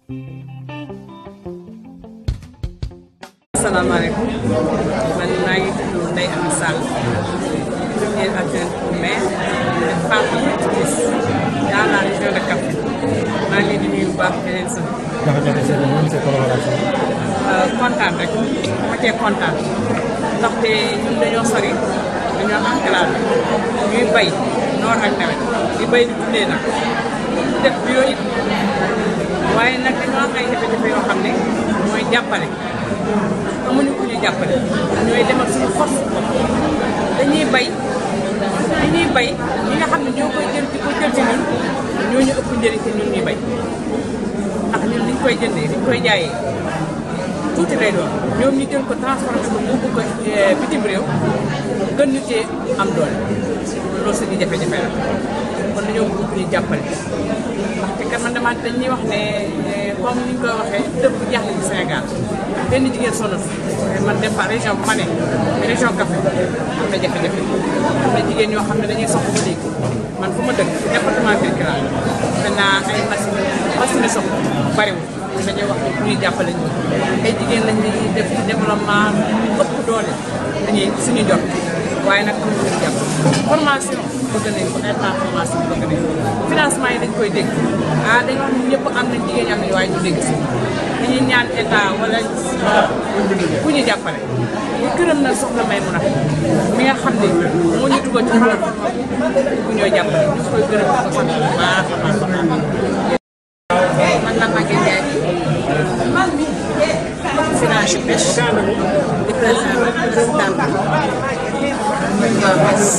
asalaamaaleykum man maa ngi tudd Ndeye Amy Sall première adjointe au maire femme activiste dans la région de Kaffrine maa ngi leen di nuyu bu baax di leen sant. naka nga gisee moom sa collaboration. kontaan rek dama cee kontaan ndaxte ñun dañoo sori dañoo enclavé ñuy bay noor ak nawet di bay di dundee nag def bio it waaye nag dañoo am ay jafe-jafe yoo xam ne mooy jàppale amuñu ku ñu jàppale ñooy demal suñu force dañuy bay li ñuy bay ñi nga xam ne ñoo koy jël di ko jël ci ñun ñoo ñu ëpp njëriñ ci ñun ñuy bay ndax ñun liñ koy jëndee liñ koy jaayee tuuti lay doon ñoom ñu jël ko transformé ko yóbbu ko bitim réew gën ñu cee am doole loolu suñu jafe-jafe la kon dañoo bëgg ñu jàppale ndaxte kat man dama dañuy wax ne comme ni ñu koy waxee dëpp jaaxle ci Sénégal benn jigéen sonal man dem par région bu ma ne région Kaffrine am na jafe-jafe am na jigéen ñoo xam ne dañuy soxla ba léegi man fu ma dëkk département Birkelane maintenant ay machine machine soxla bariwul dañuy wax ne ñuy jàppale ñu ay jigéen lañ ñuy def ci développement ëpp doole dañuy suñu jot waaye nag am nañu jàpp formation bëgg nañ ko ay temps formation bëgg nañ ko financement yi dañ koy dégg ah dañoo wax ne ñëpp am nañ jigéen ñi am nañu waaye ñu dégg si dañuy ñaan état wala ku ñu jàppale ñu gërëm na soxla may mun a mi nga xam ne moo ñu dugal ci plateforme bu ñoo jàppale ñu koy gërëm di ko sant bu baax a baax a baax man la Maguette Ndiaye finance pêche di président présidente mouvement Bas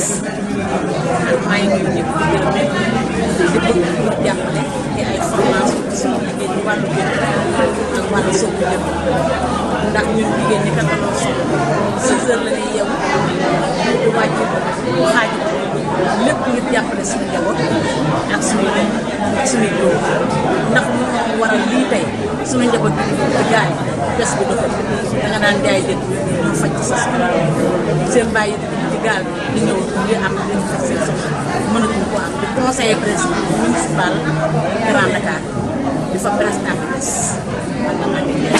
maa ngi nuyu ñëpp di gërëm di bëgg pour jàppale ci ay formation ci suñu liggéey ci wàllu géej ak wàllu soppi jëm ndax ñun jigéen ñi kat dañoo sonn six heures la ñuy yeewu du wàcc xaaj lépp ngir jàppale suñu njaboot ak suñu ak suñuy góor ndax ñu waral lii tey suñu njaboot bi di jaay bés bi dafa da nga daan jaay jën ñoo faj ci sa soxla seen bàyyi ci gaal di ñëw di am di faj seen soxla mënatuñ ko am di conseiller président municipal Grand Dakar di fa président bi des man la maa ngi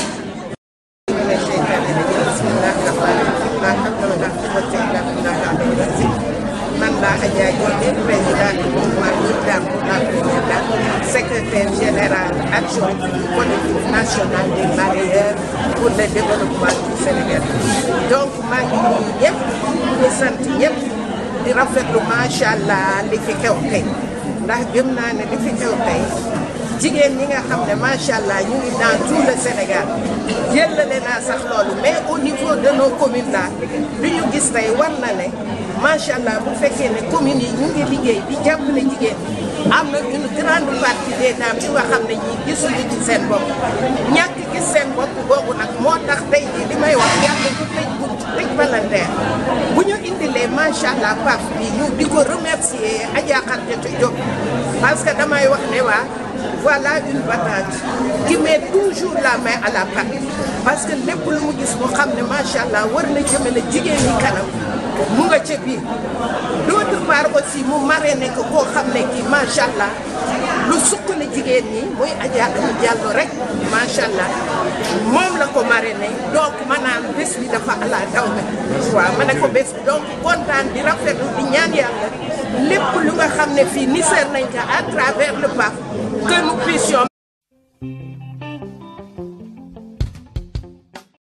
man la Adja Diop présidente du mouvement Lirdam pour la présidente secrétaire générale adjoint du collectif national des mareyeurs pour le développement du Sénégal donc maa ngi nuyu ñëpp di sant ñëpp di rafetlu macha allah li fi xew tey ndax gëm naa ne li fi xew tey jigéen ñi nga xam ne macha allah ñu ngi dans tout le Sénégal jëlale naa sax loolu mais au niveau de nos communes là li ñu gis tey war na ne macha allah bu fekkee ne communes yi ñu ngi liggéey di jàppale jigéen am na une grande partie des dames yu nga xam ne ñii gisuñu ci seen bopp ñàkk gis seen bopp boobu nag moo tax tey jii li may wax yàlla du tëj bu tëj palanteer bu ñu indilee macha allah paf bi ñu di ko remercier Adja Khardiatou Diop parce que damay wax ne waa voilà une battante qui met toujours la main à la pâte parce que lépp lu mu gis mu xam ne macha allah war na jëmale jigéen ñi kanam mu nga ca biir d'autre part aussi mu marraine ko koo xam ne kii macha allah lu suqali jigéen ñi muy Adja Ami Diallo rek macha allah moom la ko marraine donc maanaam bés bi dafa ala daw me waaw ma ne ko bés bi donc kontaan di rafetlu di ñaan yàlla lépp lu nga xam ne fii niseer nañ ko à travers le PAF que nous puissions